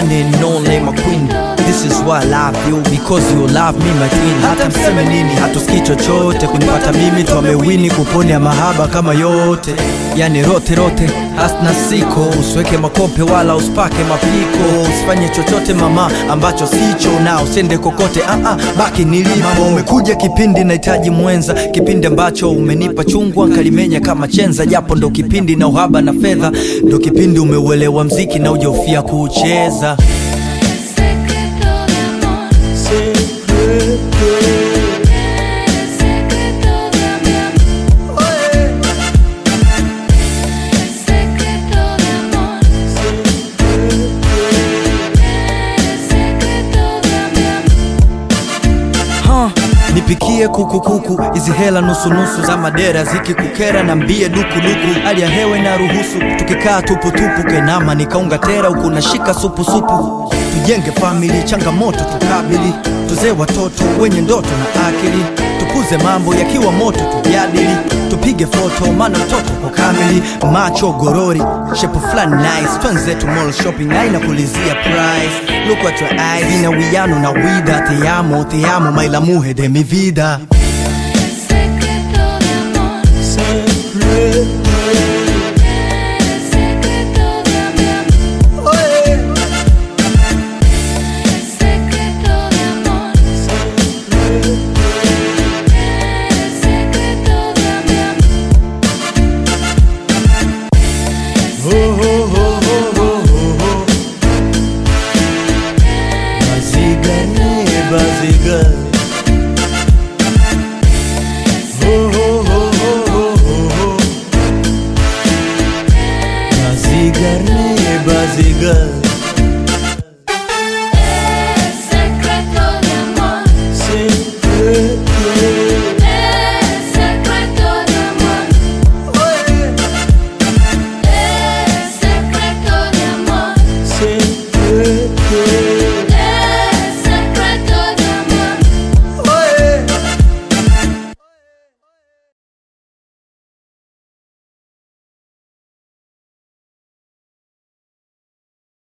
one and only my queen This is why I love you because you love me my queen Hata mseme nini hatusikii chochote kunipata mimi twamewini kuponya mahaba kama yote Yani rote rote asna siko usiweke makope wala usipake mapiko usifanye chochote mama ambacho sicho na usende kokote ah -ah, baki nilipo umekuja kipindi nahitaji mwenza kipindi ambacho umenipa chungwa nkalimenya kama chenza japo ndo kipindi na uhaba na fedha ndo kipindi umeuelewa mziki na ujaufia kuucheza Secreto de amor, eres secreto de mi amor. Eres secreto de amor, eres secreto de mi amor. ha, nipikie kukukuku hizi hela nusunusu za madera zikikukera na mbie dukuduku hali ya hewe na ruhusu tukikaa tuputupu kenama nikaunga tera huku nashika supusupu tujenge famili changamoto tukabili tuzee watoto wenye ndoto na akili tukuze mambo yakiwa moto tujadili tupige foto maana mtoto kwa kamili macho gorori shepu fulani nice twenzetu mall shopping aina kulizia price look at your eyes ina wiano na wida te amo te amo my la mujer de mi vida